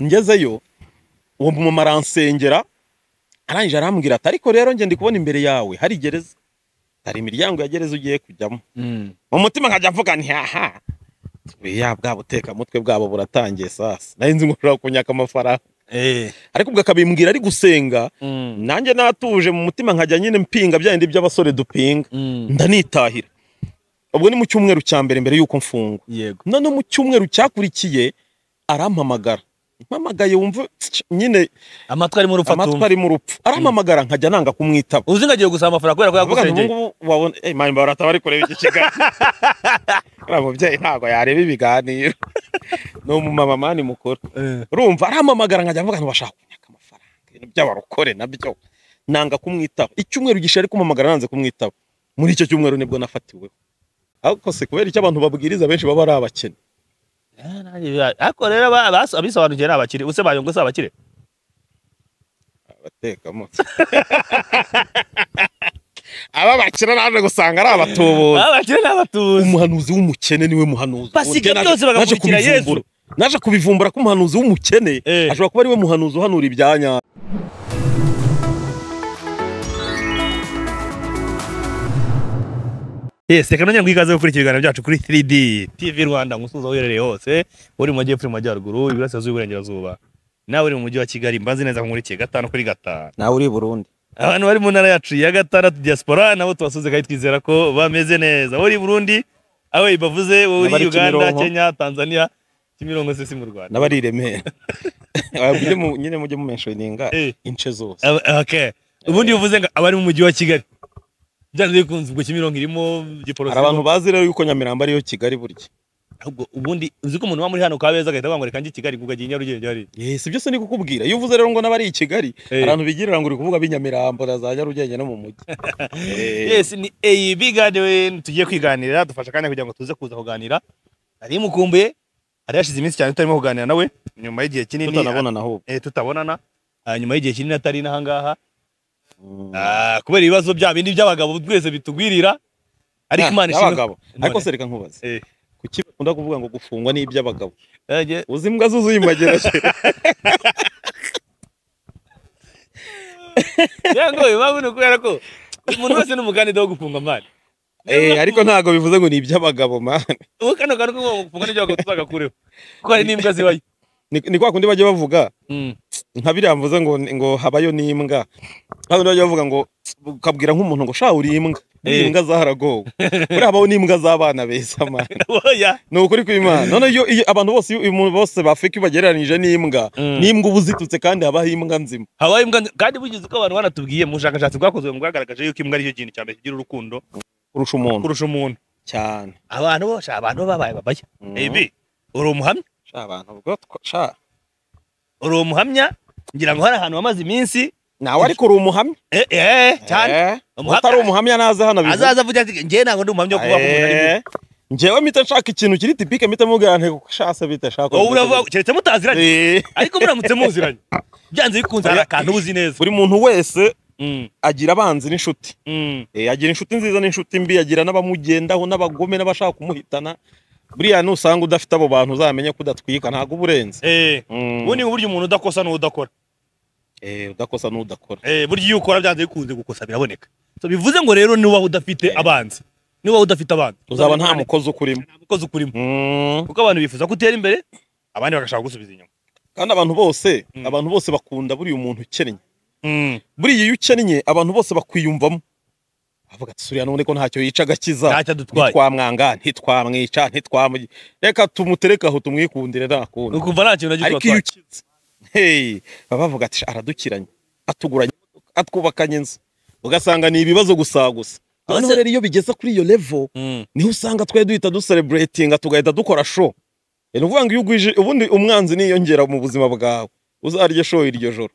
ngezeyo uwo mumama aransengera arangije arambwira ati ariko rero njye ndi kubona imbere yawe hari gereza hari imiryango ya gereza ugiye kujyamo mu mutima nkajya mvuga nti haha buriya bwa butekamutwe bwabo buratangiye sasa nari nzi ngo ushobora kunyaka amafaranga ariko ubwo akabimbwira ari gusenga nanjye natuje mu mutima nkajya nyine mpinga bya bindi by'abasore dupinga ndanitahira ubwo ni mu cyumweru cya mbere mbere y'uko mfungwa yego noneho mu cyumweru cyakurikiye arampamagara mpamagaye wumva nyine amatwi arimo urupfu amatwi atumva ari mu rupfu arampamagara nkajya nanga kumwitaba uzi ngo agiye gusaba amafaranga kubera ko avuga ngo yagusengeye ngubu wabona eh mani barataba bari kureba iki kiganiro uriya mubyeyi ntabwo yareba ibiganiro ni umumama mani mukuru urumva arampamagara nkajya mvuga ntibashaka kunyaka amafaranga ibintu by'abarokore nabyo nanga kumwitaba icyumweru gishaje ari kumpamagara nanze kumwitaba muri icyo cyumweru nibwo nafatiweho ariko se kubera icyo abantu babwiriza benshi baba ari abakene Eh, nanjye bya- ariko rero aba- abaso- abisobanukiwe ni abakire use bayungu si abakire abatekamutwe aba bakina naje gusanga ari abatubuzi abakire ni abatuzi umuhanuzi w'umukene niwe muhanuzi Basiga Ubwo naje- naje byose bagakurikira Yesu. kubivumbura. naje kubivumbura ko umuhanuzi w'umukene Eh. ashobora kuba ariwe muhanuzi uhanura ibya nyayo yes reka nongere nguhe ikaze gukurikira ibiganiro byacu kuri 3d tv rwanda musuza uherereye hose uri mu majyepfo uri mu majyaruguru iburasirazuba iburengerazuba nawe uri mu mujyi wa kigali mbazi neza ko nkurikiye gatanu kuri gatanu nawe uri burundi abantu bari mu ntara yacu ya gatandatu diaspora nabo tubasuze kandi twizera ko bameze neza uri burundi awe bavuze wowe Abari uri uganda Kimironko. kenya tanzania kimironko se si mu rwanda n'abari i remera Mujye mu- nyine mujye mumenshoninga Eh. ince zose Aba- okay. ubundi bivuze ngo abari mu mujyi wa kigali byanze bikunze ubwo kimironko irimo hari abantu giporoso bazi rero yuko nyamirambo ariyo kigali burya ahubwo ubundi uzi ko umuntu uba muri hano kabeza agahita avuga ngo reka njye i kigali ngo agiye nyarugenge hariya Eh, si byose ni kukubwira iyo uvuze rero ngo n'abari i kigali Eh. abantu bigirira ngo uri kuvuga b'i nyamirambo na za nyarugenge no mu mujyi Eh. yes ni eyi biganiwe tugiye kwiganirira dufasha kandi kugira ngo tuze kuza kuganira hari imukumbuye hari hashize iminsi cyane tutarimo kuganira nawe nyuma y'igihe kinini tutanabonana ahubwo eh, tutabonana ah, nyuma y'igihe kinini atari n'aha ngaha Ah, kubera ibibazo bya bindi by'abagabo twese bitugwirira ariko Ah, imana ishimwe- y'abagabo ariko None. se reka nkubaze Eh. kuki bakunda kuvuga ngo gufungwa ni iby'abagabo Eh, je- uzi imbwa zuzuye imbagirashyo yango impamvu ni ukubera ko umuntu wese ni umukandida wo gufungwa mani eh ariko ntabwo bivuze ngo ni iby'abagabo man ubu kano kantu ko gufungwa n'ibyago tuzagakureho kuko hari n'imbwa zibayo ni ni kwa kundi bajya bavuga Mm. nka biriya mvuze ngo ngo habayo n'imbwa kandi bajya bavuga ngo ukabwira nk'umuntu ngo sha uri imbwa Eh. imbwa zaharagowe buriya habaho n'imbwa z'abana beza man oya ni ukuri kw'imana noneho iyo iyo abantu bose iyo umuntu bose bafika iyo bagereranyije n'imbwa Mm. n'imbwa uba uzitutse kandi habaho imbwa nzima habaye imbwa nzi- kandi bugize uko abantu banatubwiye mu bushakashatsi bwakozwe bwagaragaje yuko imbwa aricyo kintu cya mbere kigira urukundo kurusha umuntu kurusha umuntu cyane abantu bose abantu babaye babaya Mm. ebi uri umuhamya sha abantu ubwo two- sha uri umuhamya ngira ngo hari ahantu wamaze iminsi nawe ariko uri umuhamya eh eh cyane Eh, Umuhamya- utari umuhamya naze hano bivuga. azaza avuga ati njye ntabwo ndi umuhamya wo kuvuga ko umuntu ari Eh, njyewe mpita nshaka ikintu kiri tipike mpita mubwira ntego shase bite shaka mubi wowe uravuga keretse mutaziranye Eh, ariko muramutse muziranye byanze bikunze hari akantu uba uzi neza buri muntu wese Mm, agira abanzi n'inshuti mm. Eh, agira inshuti nziza n'inshuti mbi agira n'abamugendaho n'abagome n'abashaka kumuhitana buriya nusanga udafite abo bantu uzamenye ko udatwika ntabwo uba urenze eh Mm. ubu ni uburyo umuntu udakosa n'udakora Eh, udakosa n'udakora eh burya iyo ukora byanze bikunze gukosa biraboneka so bivuze ngo rero niba udafite abanzi niba udafite abanzi uzaba nta mukozi ukurimo nta mukozi ukurimo Mm. kuko abantu bifuza ko utera imbere abandi bagashaka gusubiza inyuma kandi abantu bose Mm. abantu bose bakunda buriya umuntu ukennye buriya iyo ukennye abantu bose bakwiyumvamo bavuga ati suriya none ko ntacyo yica agakiza ntacyo adutwaye ntitwamwanga ntitwamwica ntitwamugira reka tumuterekaho tumwikundire ni ntakundi ukumva nta kintu na gito ariko iyo atwaye ukize hey, baba bavuga ati "Sha, aradukiranye atuguranye imodoka, atwubakanye inzu ugasanga ni ibibazo gusa gusa Abase- noneho rero iyo bigeze kuri iyo level Mm. niho usanga twari duhita dusereburetinga tugahita dukora show ni ukuvuga ngo iyo ugwije ubundi umwanzi niyongera mu buzima bwawe uzarye show iryo joro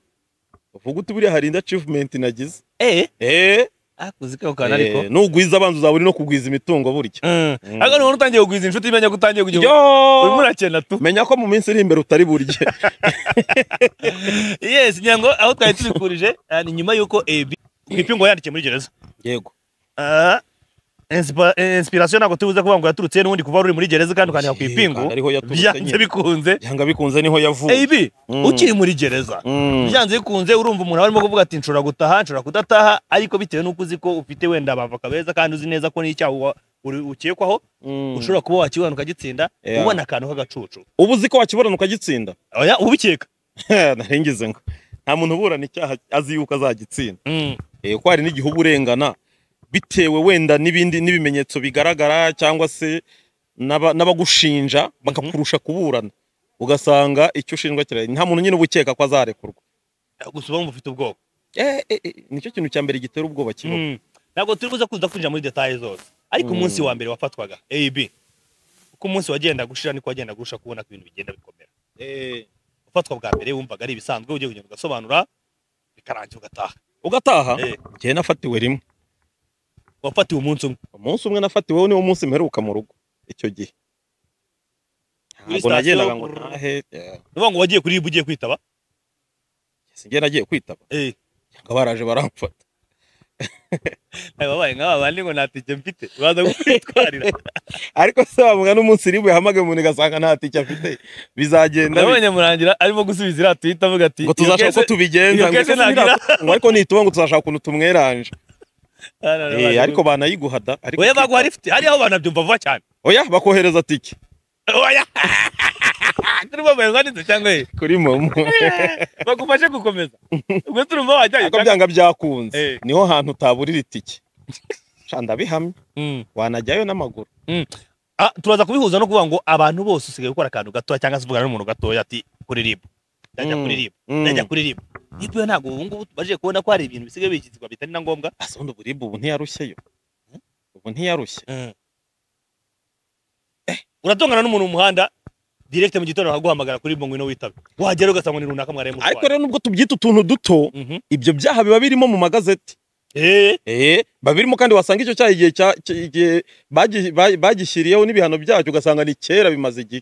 uvuga uti buriya hari indi achievement nagize eh eh, akuzi ko kana ariko eh, nugwiza abanzi uzaba uri no kugwiza imitungo burya Mm. Mm. ariko niba utangiye kugwiza inshuti imenya ko utangiye kugira urimo Yo! urakena tu menya ko mu minsi iri imbere utari burye yes ngira ngo aho twari tubikurije ah, ni nyuma y'uko ebi kwipingo yandikiye muri gereza yego Ah, Inspa- eh, inspiration ntabwo tubuze kuvuga ngo yaturutse he n'ubundi kuva ruri muri gereza kandi ukandika ku Yego, ipingu ariho yaturutse byanze nyine. bikunze byanga bikunze niho yavuye ebi Mm. ukiri muri gereza Mm. byanze bikunze urumva umuntu arimo kuvuga ati nshobora gutaha nshobora kudataha ariko bitewe n'uko uzi ko ufite wenda abavoka beza kandi uzi neza ko n'icyaha wa- uri- ukekwaho Mm. ushobora kuba wakibona ukagitsinda Yeah. ubona akantu k'agacucu uba uzi ko wakiburana ukagitsinda oya ubikeka narengize ngo nta muntu uburana icyaha azi yuko azagitsinda Eh, ko hari n'igihe uba urengana bitewe wenda n'ibindi n'ibimenyetso bigaragara cyangwa se n'aba- n'abagushinja bakakurusha kuburana ugasanga icyo ushinjwa kirahari nta muntu nyine uba ukeka ko azarekurwa gusa uba wumva ufite ubwoba Eh, eh, eh, nicyo kintu cya mbere gitera ubwoba kibaho Mm. ntabwo turi buze kuza kwinjira muri detaye zose ariko Mm. umunsi wa mbere wafatwaga ab uko umunsi wagenda gushira niko wagenda gusha kubona ko ibintu bigenda bikomera ufatwa bwa mbere wumvaga ari ibisanzwe ugiye kugenda ugasobanura bikarangira ugataha ugataha Eh. njyewe nafatiwe rimwe wafatiwe umunsi umwe umunsi umwe nafatiweho niwo munsi mperuka mu rugo icyo gihe Kuri ntabwo nagendaga sitasiyo, ngo brrr. ntahe eh, ni ukuvuga ngo wagiye kuri ibu ugiye kwitaba sinjye nagiye kwitaba Eh, ngo baraje baramfata ntawe wabaye nk'aba bandi ngo nta tike mfite baza kukwitwarira ariko se bavuga n'umunsi ribu yahamagaye umuntu ugasanga nta tike afite bizagenda bite. ndabonye murangira arimo gusubiza iriya twita avuga ati ngo tuzashaka uko tubigenza iyo ngo kese ese nagira- sinira- ngo ariko nituba ngo tuzashaka ukuntu tumweranje Eh, ariko banayiguhada ariko oya baguha rifite hariya aho banabyumva vuba cyane oya bakohereza tike oya turi bambaye nkanditse cyangwa ye kuri momo bagufashe gukomeza ubwo turumva wajyayo ariko byanga byakunze Eh. niho hantu utaburira itike Sha, ndabihamya Mm. wanajyayo n'amaguru Ah, turaza kubihuza no kuvuga ngo abantu bose usigaye gukora akantu gatoya cyangwa se uvugana n'umuntu gatoya ati kuri ribu ndajya Mm. kuri ribu Mm. ndajya kuri ribu ariko yo ntabwo ubu ngubu tumaze kubona ko hari ibintu bisigaye bikizwa bitari na ngombwa asa ubundi uburibwe ubu ntiyarushyeyo ubu ntiyarushye uratongana n'umuntu mu muhanda direct mu gitondo akaguhamagara kuri ribu ngo ino witabe wagera ugasanga ni runaka mwariye mutwaye ariko rero nubwo tubyita utuntu duto Mhm. ibyo byaha biba birimo mu magazeti Eh, Eh, biba birimo kandi wasanga icyo cyaha igihe cya- cy- igihe bagi- ba- bagishyiriyeho n'ibihano byacyo ugasanga ni kera bimaze igihe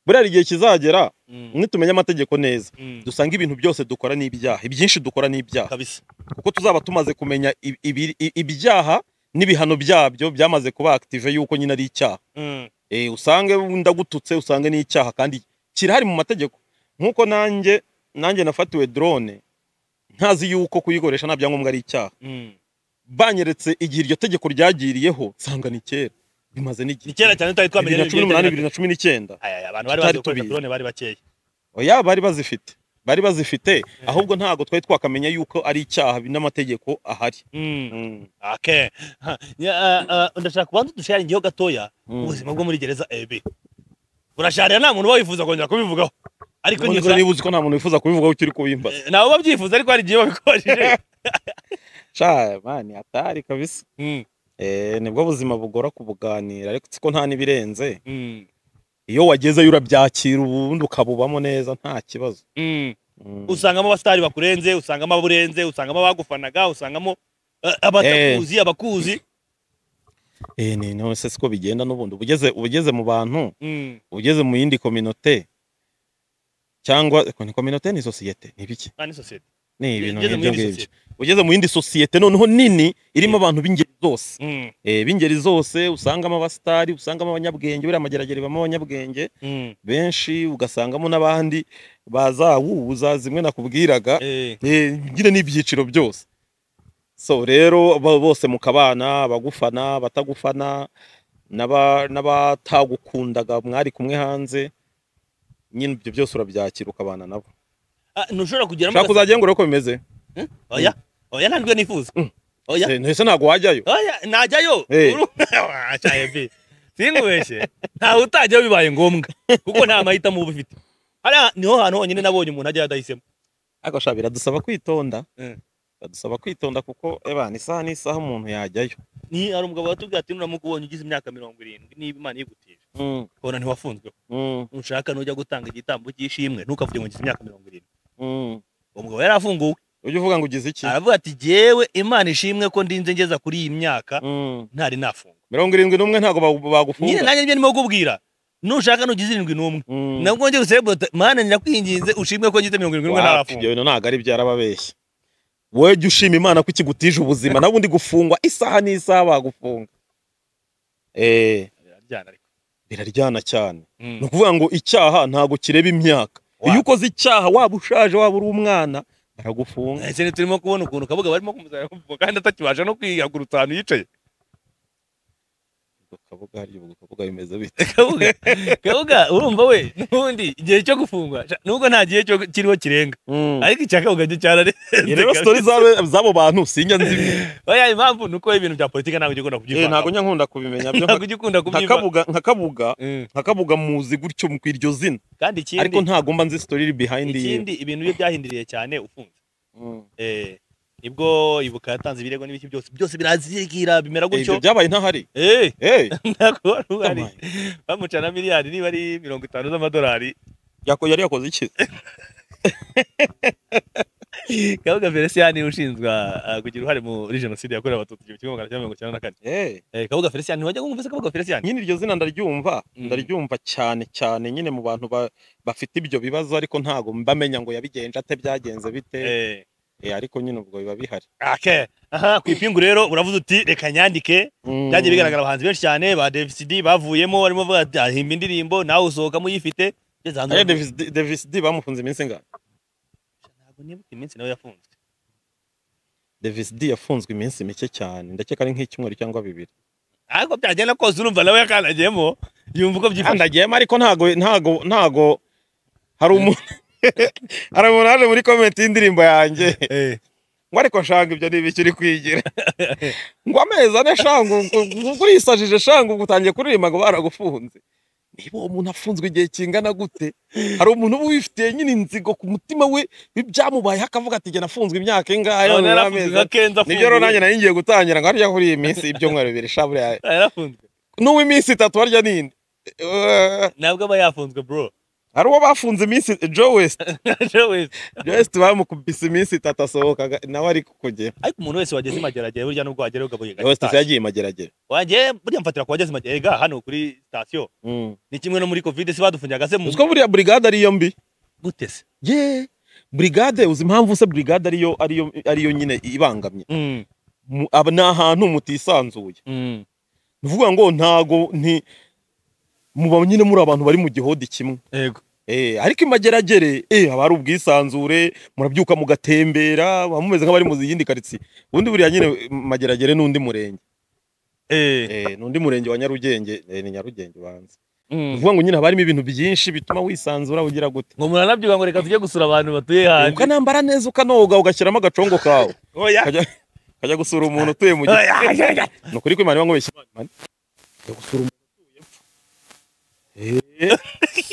buriya igihe kizagera nitumenya amategeko neza Mm. dusanga ibintu byose dukora n'ibyaha ibyinshi dukora n'ibyaha kabisa kuko tuzaba tumaze kumenya ibi- ibi- i- ibyaha n'ibihano byabyo byamaze kuba active yuko nyine ari icyaha Mm. Eh, usange ndagututse usange n'icyaha kandi kirahari mu mategeko nk'uko nanjye nanjye nafatiwe drone ntazi yuko kuyikoresha nta byangombwa ari icyaha Mm. banyeretse igihe iryo tegeko ryagiriyeho nsanga ni kera bimaze n'igihe ni kera cyane tutari bibiri twamenya na n'ibigiye cumi n'umunani bibiri bitandukanye. na cumi n'icyenda Aya, aya, abantu bari bazi tutari gukoresha tubizi. drone bari bakeya oya bari bazifite bari bazifite ahubwo ntabwo twari twakamenya yuko ari icyaha n'amategeko ahari Mm. Mm, Okay. Ha, ya, ah, ah, ndashaka kubanza dusharingeho gatoya mm. ubuzima bwo muri gereza ebi burasharira nta muntu uba wifuza kongera kubivugaho ariko None se nyibura niba uzi ko nta muntu wifuza kubivugaho ukiri kubimbaza Eh, nabo babyifuza ariko hari igihe babikoresheje sha mani hatari kabisa Mm, eh nibwo buzima bugora kubuganira ariko siko nta n'ibirenze mm, iyo wagezeyo urabyakira ubundi ukabubamo neza nta kibazo mm. Mm. usangamo abasitari bakurenze usangamo aburenze usangamo abagufanaga usangamo eh, abatakuzi abakuzi eh ni none se siko bigenda n'ubundi ubugeze ubugeze mu bantu Mm. ugeze mu yindi kominote cyangwa ko ni kominote ni sosiyete ni ibiki Ah, ni sosiyete ni ibintu Ugeze mu nk'ibyo yindi ngibyo sosiyete. ugeze mu yindi sosiyete noneho nini irimo abantu b'ingeri zose Mm, eh, b'ingeri zose usangamo abasitari usangamo abanyabwenge buriya amageragere bamo abanyabwenge mm. benshi ugasangamo n'abandi bazawuza zimwe nakubwiraga Eh, eh, nyine n'ibyiciro byose so rero bo- bose mu kabana abagufana batagufana n'aba- n'abatagukundaga mwari kumwe hanze nyine ibyo byose urabyakira ukabana nabo ah, ntushobora kugeramo ushaka kuzagira ngo urebe uko bimeze ugasa- oya oya ntabwo nifuza Mm. oya Eh, ese ntabwo wajyayo oya najyayo Eh. Uru- Ah, cya ebi singubeshye ntawe utajyayo bibaye ngombwa kuko nta mahitamo uba ufite hariya niho hantu honyine nabonye umuntu ajya yadahisemo ariko sha biradusaba kwitonda Mm. biradusaba kwitonda kuko ebana isaha n'isaha umuntu yajyayo ni hari umugabo watubwiye ati nuramuka ubonye ugize imyaka mirongo irindwi niba imana yigutije Mm, ukabona ntiwafunzweho mm, nushaka nujya gutanga igitambo cy'ishimwe ntukavuge ngo ngize imyaka mirongo irindwi mm. uwo mugabo yari afunguwe ujya uvuga ngo ugize iki aravuga ati jyewe imana ishimwe ko ndinze ngeza kuri iyi myaka Mm. ntari nafungwa mirongo irindwi n'umwe ntabwo bagu- nyine bagufunga nanjye nibyo ndimo kukubwira nushaka nugize irindwi n'umwe Mm. nabwo njye gusebota mana nirakwinginze ushimwe ko ngize mirongo irindwi n'umwe Wapi, ntarafunga ibyo bintu ntabwo ari byarababeshye wowe jya ushima imana ko ikigutije ubuzima nawe undi gufungwa isaha n'isaha bagufunga eh, biraryana ariko biraryana cyane Mm. ni ukuvuga ngo icyaha ntabwo kireba imyaka iyo Wa- ukoze icyaha waba ushaje waba uri umwana baragufunga ese turimo kubona ukuntu kabuga barimo kumuzana kumvuga kandi atakibasha no kwihagurutsa ahantu yicaye Ubwo kabuga harya ubwo kabuga bimeze bite kabuga kabuga urumva we n'ubundi igihe cyo gufungwa sha- nubwo nta gihe cyo kiriho kirenga ariko icya kabuga cyo Iyo rero cyararenze sitori z'abo- z'abo bantu sinjya nzi oya impamvu nuko ibintu bya politiki ntabwo ugikunda Eh, ntabwo kubyivanga njya nkunda kubimenya byo ntabwo ugikunda nka kubyivanga kabuga nka kabuga Mm. nka kabuga muzi gutyo mu iryo zina kandi ariko ikindi ntago mba nzi sitori iri behind ye ikindi ibintu bye byahinduriye cyane ufunze Mm. eh nibwo ibuka yatanze ibirego n'ibiki byose byose birazigira bimera Eh, gutyo ibyo byabaye ntahari eh eh ntabwo wari uhari Come bamuca na miliyari niba ari mirongo itanu z'amadolari yako yari yakoze iki kabuga felicien ushinzwe ah, kugira uruhare muri jenoside yakorewe abatutsi igihumbi kimwe magana cyenda mirongo icyenda na kane eh Eh, kabuga felicien ntiwajya kumvise kabuga felicien nyine iryo zina ndaryumva Mm. ndaryumva cyane cyane nyine mu bantu ba- bafite ibyo bibazo ariko ntago mbamenya ngo yabigenje ate byagenze bite Eh, Eh, ariko nyine ubwo biba bihari ake aha ku ipingu rero uravuze uti reka nyandike byagiye bigaragara abahanzi benshi cyane ba devisidi bavuyemo barimo bavuga ati ahimba indirimbo nawe usohokamo uyifite ugeze hanze Aya baravuga, Davis D- Davis D bamufunze iminsi ingahe ntabwo nibuka iminsi nawe yafunzwe Davis D yafunzwe iminsi mike cyane ndakeka ari nk'icyumweru cyangwa bibiri ariko byagenda kose urumva nawe yakandagiyemo yumva uko byifashe andagiyemo ariko ntago ntago ntago hari umuntu hari umuntu waje muri komenti y'indirimbo yanjye Eh, ngo ariko shanga ibyo ni ibiki uri kwigira ngo amezi ane shanga urisajije shanga ubu utangiye kuririmba ngo baragufunze niba uwo muntu afunzwe igihe kingana gute hari umuntu uba wifitiye nyine inzigo ku mutima we ibyamubayeho akavuga ati jye nafunzwe imyaka ingahe none none yarafunzwe n'amezi nka ane." kenzo nibyo rero nanjye afunguye nari ngiye gutangira ngo harya kuri iyi minsi ibyumweru bibiri sha buriya yarafunzwe n'uw'iminsi itatu harya ninde Eh, ntabwo aba yafunzwe bro hari uwo bafunze iminsi Joe West Joe West. Joe West bamukubise iminsi itatu asohokaga nawe ari kukugera ariko umuntu wese wageze i mageragere burya nubwo wagerayo ugabuye Joe West gake yagiye mageragere wanjye burya mfatira ku bageze i mageragere hano kuri sitasiyo Mm. ni kimwe no muri kovide si badufunyaga se mu uziko buriya brigade ari iyo mbi gute se ye brigade uzi impamvu se brigade ariyo ariyo ariyo nyine ibangamye Mm, Mu- aba ni ahantu mutisanzuye mm. ni ukuvuga ngo ntago nti muba nyine muri abantu bari mu gihodi kimwe yego Eh, ariko imageragere eh, haba hari ubwisanzure murabyuka mugatembera muba mumeze nk'abari mu yindi karitsiye ubundi buriya nyine mageragere n'undi murenge Eh, eh, n'undi murenge wa nyarugenge eh, ni nyarugenge ubanza ni mm. ukuvuga ngo nyine haba harimo ibintu byinshi bituma wisanzura ugira gute ngo muranabyuka ngo reka tujye gusura abantu batuye hanze ukanambara neza ukanoga ugashyiramo agacongo kawe oya ukajya ukajya gusura umuntu utuye mu gihe ni ukuri ko imana iba nkubeshya Imana ijya gusura umuntu utuye Eh,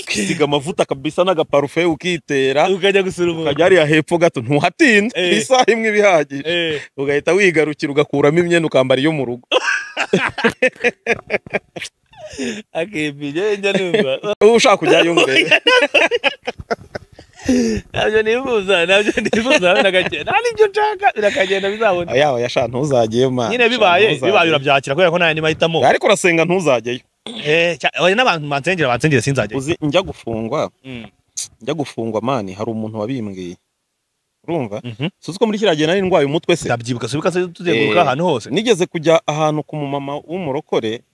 ukisiga amavuta kabisa n'agaparufe ukitera ukajya gusura umuntu ukajya hariya hepfo gato ntuhatinde Eh. isaha imwe iba ihagije Eh, ugahita wigarukira ugakuramo imyenda ukambara iyo mu rugo akebye njya numva uba ushaka kujyayo mbere ntabyo nifuza ntabyo nifuza habe na gake nta n'ibyo nshaka birakagenda bizabona yaba yasha ntuzajyeyo mwana nyine sha, bibaye ntuzajyeyo. bibaye urabyakira kubera ko nta yandi mahitamo ariko urasenga ntuzajyeyo Eh, cya- oya n'abantu bansengera bansengera sinzajya uzi njya gufungwa Mm. njya gufungwa mani hari umuntu wabimbwiye urumva Mhm. si uzi ko muri kiriya gihe nari ndwaye umutwe se ndabyibuka subika se tuzenguruka Eh. ahantu hose nigeze kujya ahantu ku mumama w'umurokore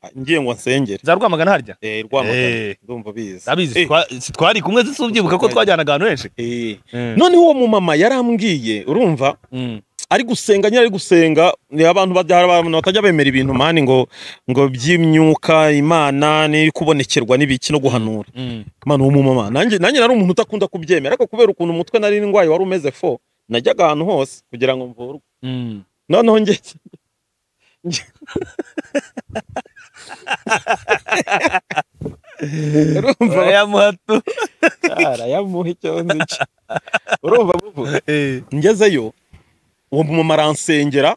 a- ngiye ngo nsengere za rwamagana harya Eh, rwamagana Eh. ndumva bizi ndabizi Eh, twa- si twari kumwe se subyibuka ko twajyanaga ahantu henshi eh. noneho uwo mumama yarambwiye urumva Mm. ari gusenga nyine ari gusenga ni abantu bajya- hari abantu batajya bemera ibintu mani ngo ngo by'imyuka imana n'ikubonekerwa n'ibiki no guhanura Mm. Imana uwo mumama nanjye nanjye nari umuntu udakunda kubyemera ariko kubera ukuntu umutwe nari ndwaye wari umeze fo najyaga ahantu hose kugira ngo mvurwe Mm. noneho ngeze urumva Oya muhatu arayamuha icyo nzi cyo urumva bubu Eh. ngezeyo uwo mumama aransengera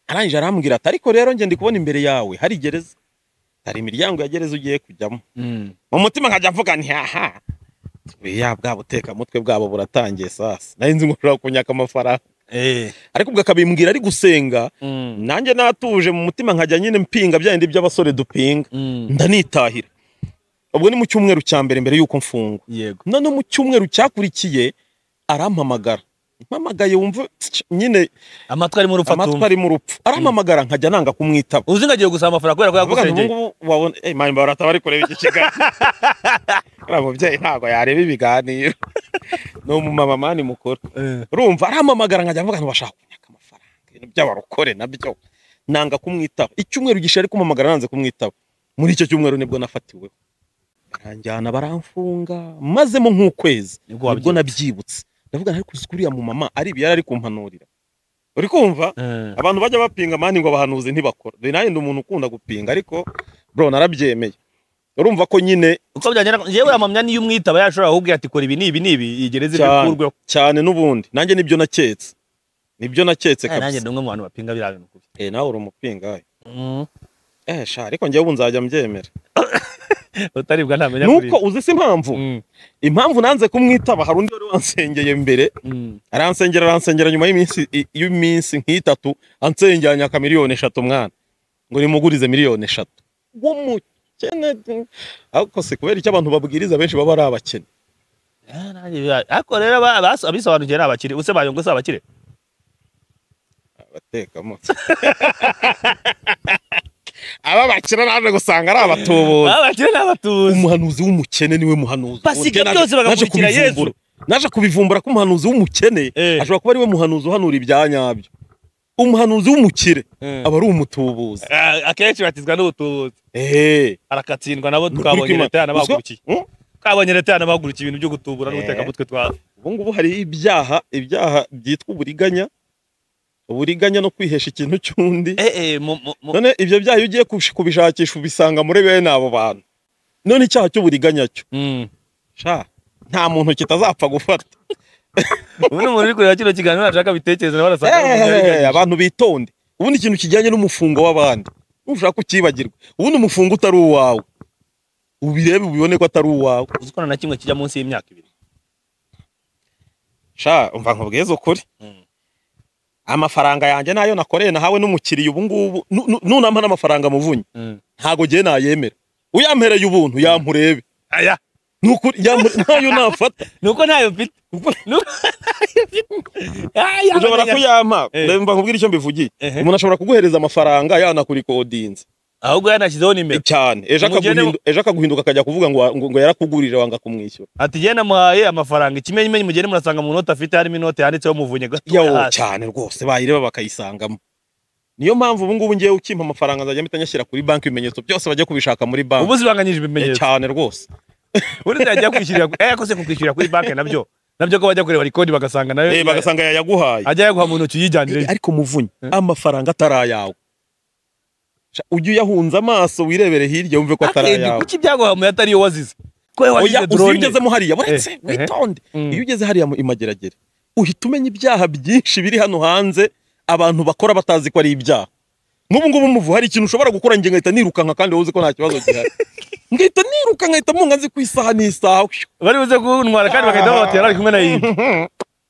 arangije arambwira ati ariko rero njye ndi kubona imbere yawe hari gereza hari imiryango ya gereza ugiye kujyamo Mm. mu mutima nkajya mvuga nti haha ya bwa butekamutwe bwabo buratangiye sasa nari nzi ngo ushobora kunyaka amafaranga Eh. ariko ubwo akabimbwira ari gusenga Mm. nanjye natuje mu mutima nkajya nyine mpinga bya bindi by'abasore dupinga Mm. ndanitahira ubwo ni mu cyumweru cya mbere mbere y'uko mfungwa yego none mu cyumweru cyakurikiye arampamagara mpamagaye wumva nyine amatwi arimo urupfu amatwi atumva arimo urupfu arampamagara nkajya nanga kumwitaba uzi ngo agiye gusaba amafaranga kubera ko avuga ngo yagusengeye ubungubu wabona eyi mani barata bari kureba iki kiganiro uriya mubyeyi ntabwo yareba ibiganiro ni umumama mani mukuru urumva arampamagara nkajya mvuga ngo bashaka kunyaka amafaranga ibintu by'abarokore nabyo nanga kumwitaba icyumweru gishize ari kumpamagara nanze kumwitaba muri icyo cyumweru nibwo nafatiweho baranjyana baramfunga mazemo nk'ukwezi nibwo nibwo wabyumva nabyibutse ndavuga ngo ariko uzi ko uriya mumama ari ibi yari ari kumpanurira uri kumva Eh, abantu bajya bapinga mani ngo abahanuzi ntibakora dore nanjye ndi umuntu ukunda gupinga ariko bro narabyemeye urumva ko nyine uko byagenda yewe amamya niyo umwitaba yashobora kukubwira ati kora ibi n'ibi n'ibi igereze ibyo Cyane. ukurweho cyane n'ubundi nanjye nibyo naketse nibyo naketse Eh, kabisa nanjye ndi umwe mu bantu bapinga biriya bintu kubi eh nawe uri umupingayi Mm. eh sha ariko njyewe ubu nzajya mbyemera utaribwa ntamenya nuko uzi si impamvu Mm, impamvu nanze kumwitaba hari undi wari wansengeye mbere mm. aransengera aransengera nyuma y'iminsi i- y'iminsi nk'itatu ansengeranya aka miliyoni eshatu mwana ngo nimugurize miliyoni eshatu w'umukene ariko si kubera icyo abantu babwiriza benshi baba ari abakene Eh, nanjye biriya- ariko rero aba- abas- abisobanukiwe ni abakire use bayongo si abakire abatekamo aba bakina naje gusanga ari abatubuzi abakire ni abatuzi umuhanuzi w'umukene niwe muhanuzi Basiga Naje- byose bagakurikira naje kubivumbura. naje kubivumbura ko umuhanuzi w'umukene Eh. ashobora kuba ariwe muhanuzi uhanura ibya nyabyo umuhanuzi w'umukire aba ari umutubuzi Eh, akenshi batizwa n'ubutubuzi ehe arakatsindwa nabo Ni ukuri twabonye kw'Imana. leta yanabahagurukiye Hmm? twabonye leta yanabahagurukiye ibintu byo gutubura Eh. n'ubutekamutwe twa ubu ngubu hari ibyaha ibyaha byitwa uburiganya uburiganya no kwihesha ikintu cy'undi eh eh mu mu mu- none ibyo byaha iyo ugiye kubish- kubishakisha ubisanga muri bene abo bantu none icyaha cy'uburiganya cyo Mm. sha nta muntu kitazapfa gufata ubu ni umuntu uri kureba kino kiganiro nashaka bitekereza nawe arasanga ari umuntu Ehehe, yariganyije. abantu bitonde ubundi ikintu kijyanye n'umufungo w'abandi ntushaka kukibagirwa ubundi umufungo utari uwawe ubirebe ubibone ko atari uwawe uzi ko nta na kimwe kijya munsi y'imyaka ibiri sha umva nkubwize ukuri Mm. amafaranga yanjye nayo nakoreye nahawe n'umukiriya ubu ngubu nu- nu- nunampa n'amafaranga muvunye Mm. ntago gihe nayemera uyampereye ubuntu yampurebe aya nukuri yamure- ntayo nafata nuko ntayo mfite Nuko- Aya, ushobora amenya- kuyampa Eh. reba nkubwire icyo mbivugiye Ehe. umuntu ashobora kuguhereza amafaranga yanakurikodinze ahubwo yanashyizeho nimero cyane ejo Umugeni- akaguhindu- ejo akaguhinduka akajya kuvuga ngo wa- ngo ngo yarakugurije wanga kumwishyura ati jye namuhaye amafaranga ikimenyimenyi mugende murasanga mu note afite harimo inote yanditseho muvunye gatoya yawo hasi cyane rwose bayireba bakayisangamo niyo mpamvu ubu ngubu ngiye ukimpa amafaranga nzajya mpita nyashyira kuri banki ibimenyetso byose bajya kubishaka muri banki ubu zibanganyije Eh, ibimenyetso cyane rwose uretse yagiye kwishyurira eh yakose kukwishyurira kuri banki nabyo nabyo ko bajya kureba rikodi bagasanga nayo Eh, bagasanga yayaguhaye ajya yaguha mu ntoki Eh, yijyanire ariko muvunyi Eh? amafaranga atari ayawe Sha, ujye uyahunza amaso wirebere hirya wumve ko atari akenshi ayawe kuki ibyaguha mu atari iyo wazize ko wowe oya wazize uzi iyo drone ugezemo hariya buretse Eh, eh. witonde Mm. iyo ugeze hariya mu imageragere uhita umenya ibyaha byinshi biri hano hanze abantu bakora batazi ko ari ibyaha nk'ubu ngubu muvu hari ikintu ushobora gukora njye ngahita nirukanka kandi wowe uzi ko nta kibazo gihari ngahita niruka ngahita munga nzi ku isaha n'isaha bari buze kuntwara kandi bagahita babatera ari kumwe na yindi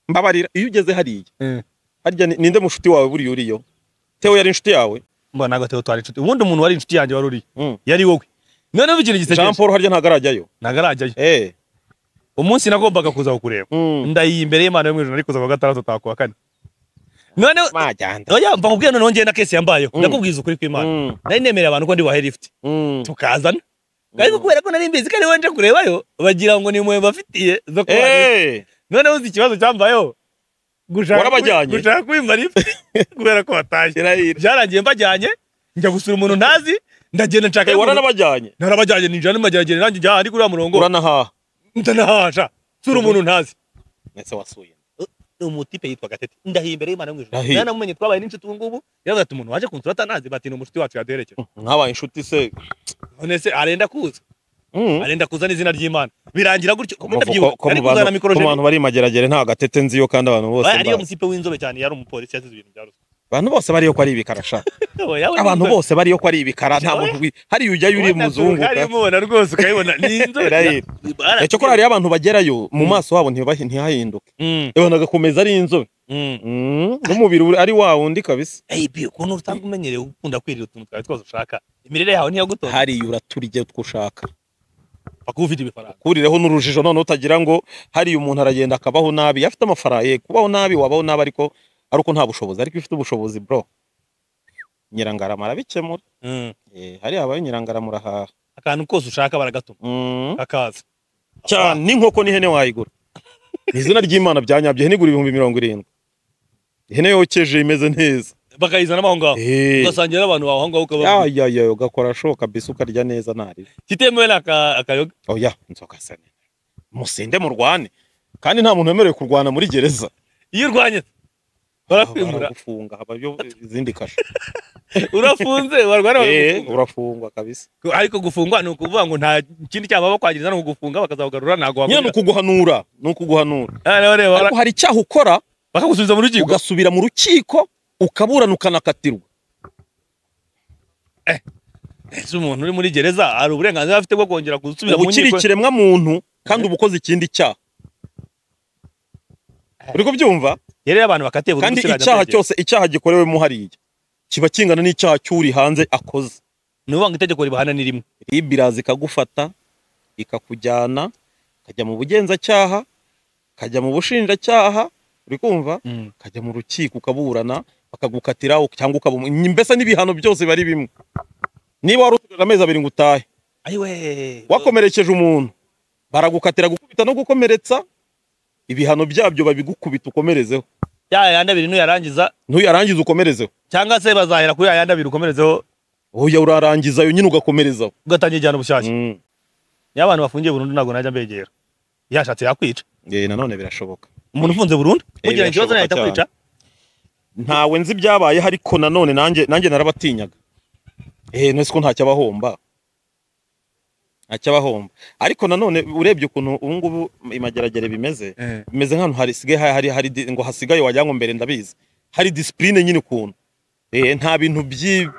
mbabarira iyo ugeze hariya Eh. harya ni- ninde mushuti wawe buriya uriyo tewe yari inshuti yawe mbona ntabwo atari twari inshuti ubundi umuntu wari inshuti yanjye wari uri Mm. yari wowe noneho ikintu jean gisekeje paul harya ntabwo arajyayo ntabwo arajyayo eh umunsi nagombaga kuza kukureba Mm. ndayiye imbere y'imana yo mu ijoro ariko kuza kuwa gatandatu utaha kuwa kane noneho majyanda oya mva nkubwira noneho njyewe na kesi yambayeho Mm. ndakubwiza ukuri kw'imana Mm, nari nemereye abantu ko ndi buhahe lifuti mm. tukazana ariko kubera ko nari mbizi ko ari wowe nje kurebayo bagira ngo ni impuhwe mbafitiye zo kubaha Eh, noneho uzi ikibazo cyambayeho gushaka Warabajyanye? kubi- gushaka kwimba lifuti kubera ko batashye kirahira byarangiye mbajyanye njya gusura umuntu ntazi ndagenda nshaka Eh, y'umuntu- waranabajyanye narabajyanye ninjira n'amageragere nanjye njya ahandi kuri uriya murongo uranahaha ndanahasha sura umuntu ntazi ndetse wasuye umutipe yitwa gatete ndahiye imbere y'imana yo mu ijuru Ndahiye. nanamumenye twabaye n'inshuti ubu ngubu yaravuze ati umuntu waje kunsura atanazi bati ni umushuti wacu yaduherekeje mwabaye inshuti se none se arenda kuza Mm. arenda kuza n'izina ry'imana birangira gutyo Ko kuko mu ndabyibuka ko- ko ari mu kuzana bantu- mikoro ko mu bantu bari mageragere nta gatete nziyo kandi abantu bose ariyo mbazi. mutipe w'inzobe cyane yari umupolisi yasize ibintu bya ruswa abantu bose bariyo ko ari ibikara sha Oya, yawe ni abantu inzobe. bose bariyo ko ari ibikara nta muntu wi- hariya ujyayo uri Ubona muzungu Turugari ka- umubona rwose ukayibona ni inzobe Irahira. Eh, cyokora hariya abantu bagerayo mu maso habo ntibahi- ntihahinduke Mm, abantu agakomeza ari inzobe mm. Mm, n'umubiri uri- ari wa wundi kabisa Ey, bi ukuntu utanga umenyereye ukunda kwirira utuntu twawe twose ushaka imirire yawe ntiyagutonda hariya uraturya utwo ushaka paka ufite ibifaranga kurireho n'urujijo none utagira ngo hariya umuntu aragenda akabaho nabi iyo afite amafaranga ye kubaho nabi wabaho nabi ariko ari uko nta bushobozi ariko iyo ufite ubushobozi bro nyirangarama arabikemura Eh, hariya habaye nyirangarama urahaha akantu kose ushaka baragatuma Mm. kakaza cyane n'inkoko n'ihene wayigura Mu izina ry'imana byanyabye ihene igura ibihumbi mirongo irindwi ihene yokeje imeze neza bakayizanamo aho ngaho Eh, ugasangira n'abantu bawe aho ngaho ukaba ya ya ya ugakora ashoka mbese ukarya neza ntaribi kitemewe ni aka- akayoga oya inzoka se ni- musinde murwane kandi nta muntu wemerewe kurwana muri gereza iyo urwanye barakwimura baragufunga habayo izindi kasho urafunze warwara Eh, bakagufunga. urafungwa kabisa ariko gufungwa ni ukuvuga ngo nta kindi cyaha bakwangiriza ni ukugufunga bakazakugarura ntabwo nyine ni wakwira ukuguhanura ni ukuguhanura rero reba bara- ariko hari icyaha ukora bakagusubiza mu rukiko ugasubira mu rukiko ukaburana ukanakatirwa ese umuntu uri muri gereza hari uburenganzira afite bwo kongera gusubira mu uba ukiri nkiko ikiremwa muntu kandi uba ukoze ikindi cyaha uri kubyumva rero iyo abantu bakatiye buri kandi munsi bajya icyaha muri gereza. cyose icyaha gikorewemo hariya kiba kingana n'icyaha cy'uri hanze akoze ni ukuvuga ngo itegeko ribahana ni rimwe RIB iraza ikagufata ikakujyana ukajya mu bugenzacyaha ukajya mu bushinjacyaha uri kumva ukajya mu rukiko ukaburana bakagukatira cyangwa ukabumwa mbese n'ibihano byose biba ari bimwe niba wari usigaje amezi abiri ngo utahe ayiwe wakomerekeje umuntu baragukatira gukubita no gukomeretsa ibihano byabyo babigukubita ukomerezeho ya yandi abiri nuyarangiza ntuyarangiza ukomerezeho cyangwa se bazahera kuri ya yandi abiri ukomerezeho oya urarangizayo nyine ugakomerezaho ugatangira igihano bushyashya Mm. niyo abantu bafungiye burundu ntabwo najya mbegera yashatse yakwica Eh, nanone birashoboka umuntu ufunze burundu Eh, kugira ikibazo birashoboka ntiyahita cyane. kwica ntawe nzi ibyabayeho ariko nanone nanjye nanjye narabatinyaga eee nese ko ntacyabahomba ntacyabahomba ariko nanone urebye ukuntu ubu ngubu imageragere bimeze bimeze nk'ahantu hasigaye hari, hari, hari di- ngo hasigaye wagira ngo mbere ndabizi hari disipurine nyine ukuntu eee nta bintu by'i-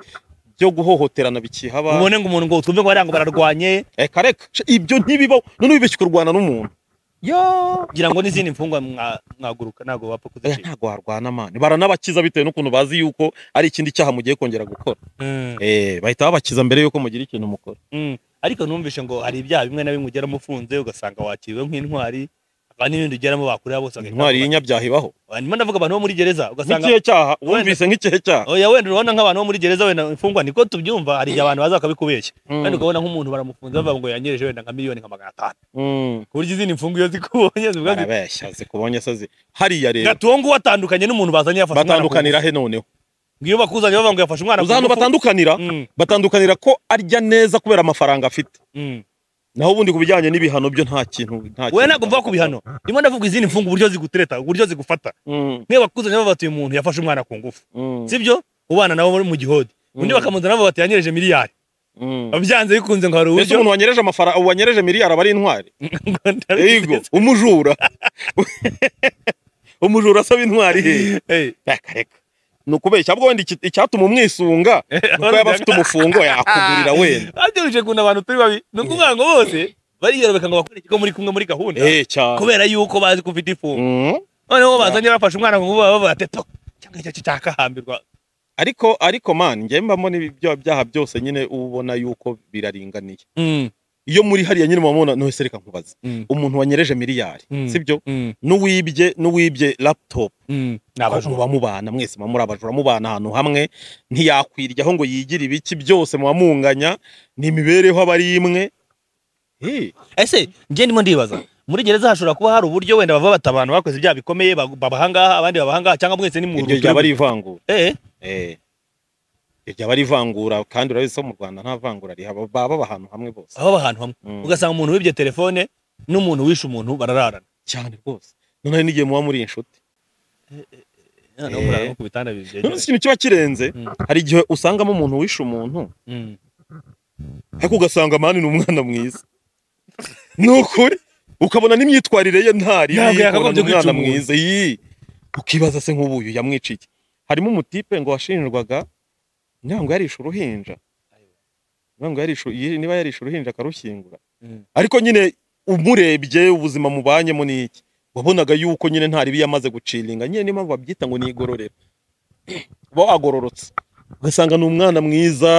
byo guhohoterana bikihaba ubone ngo umuntu ngo utumve ngo bariya ngo bararwanye reka reka sh- ibyo ntibibaho none wibeshye kurwana n'umuntu kugira ngo n'izindi mfungwa mwa- mwaguruka ntabwo bapfa Oya, kuzicika ntabwo warwana mani baranabakiza bitewe n'ukuntu bazi yuko ari ikindi cyaha mugiye kongera gukora Mm, Eh, bahita babakiza mbere yuko mugira ikintu mukora mm. ariko numvishe ngo hari ibyaha bimwe na bimwe ugeramo ufunze ugasanga wakiriwe nk'intwari hakaba n'ibindi ugeramo bakureba bose bagahita intwari bakureka. y'inyabyaha ibaho ndimo ndavuga abantu bo muri gereza ugasanga nk'ikihe cyaha Wenda- wumvise nk'ikihe cyaha oya wenda urabona nk'abantu bo muri gereza wenda imfungwa niko tubyumva hari igihe abantu baza bakabikubeshya Mm, kandi ukabona nk'umuntu baramufunze bavuga ngo yanyereje wenda nka miliyoni nka magana atanu mm, ku buryo izindi mfungwa iyo zikubonye zivuga ziti barabeshya zikubonye se zi- hariya rero gatuwo nguwo atandukanye n'umuntu bazanye yafashe umwana ku ngufu." batandukanira he noneho ngo iyo bakuzanye bavuga ngo yafashe umwana uzi ahantu ngufu- batandukanira Mm, batandukanira ko arya neza kubera amafaranga afite mm. naho ubundi ku bijyanye n'ibihano byo nta kintu nta wewe kintu ntabwo mvuga ku bihano ndimo ndavuga izindi mfunga uburyo zigutereta uburyo zigufata Mm, mwe bakuzanye bavuga bati uyu muntu yafashe umwana ku ngufu mm, sibyo ubana nabo muri mu gihodi undi Mm. bakamuzana bavuga bati yanyereje miliyari mm. byanze bikunze ngo hari Mbese uburyo umuntu wanyereje amafaranga wanyereje miliyari aba ari intwari yego Ngo- umujura umujura asaba intwari he Hey, reka reka ni ukubeshya ahubwo wenda iki- icyatuma umwisunga nuko yaba afite umufungo yakugurira wenda babyoroheje kuntu abantu turi babi ni ukuvuga ngo bose bariyorobeka ngo bakore ikigo muri kumwe muri gahunda eh cyane kubera yuko bazi ko ufite ifunga Mm. noneho bazanye bafashe umwana ku ngufu bavuga bati "To, cyangwa icyo cyakahambirwa ariko ariko man njye mbamo n'ibyo byaha byose nyine uba ubona yuko biraringaniye Mm, iyo muri hariya nyine mubona no reka nkubaze mm, umuntu wanyereje miliyari Mm. sibyo mm, n'uwibye n'uwibye laptop mm. Ni Ko abajura muba mubana mwese muba muri abajura mubana ahantu hamwe ntiyakwiryaho ngo yigire ibiki byose muba munganya ni imibereho aba ari imwe Eh, ese njye ndimo ndibaza muri gereza hashobora kuba hari uburyo wenda bava bata abantu bakoze ibyaha bikomeye ba- babahangaha abandi babahangaha cyangwa mwese ni mu iryo ryaba ari ivangura eh Eh. iryo ryaba ari ivangura kandi urabizi ko mu rwanda nta vangura rihaba baba baba ahantu hamwe bose aho ahantu hamwe Mm. ugasanga umuntu wibye telefone n'umuntu wishe umuntu barararana cyane rwose noneho n'igihe muba muri inshuti noneho Eh. murara no ku bitanda bibyegeranye. none si ikintu kiba kirenze Mm. hari igihe usangamo umuntu wishe umuntu Mm. ariko ugasanga mani ni umwana mwiza ni ukuri ukabona n'imyitwarire ye ntari Ntabwo yakagombye kwica umwana umuntu. mwiza iyi ukibaza se nk'ubuyu yamwiciye harimo umutipe ngo washinjwaga niba ngo yarishe uruhinja niba ngo yarishe yi- niba yarishe uruhinja akarushyingura Mm. ariko nyine umurebye ubuzima mubanyemo ni iki wabonaga yuko nyine nta ribi yamaze guciringa nyine niyo mpamvu babyita ngo ni igororero uba wagororotse ugasanga ni umwana mwiza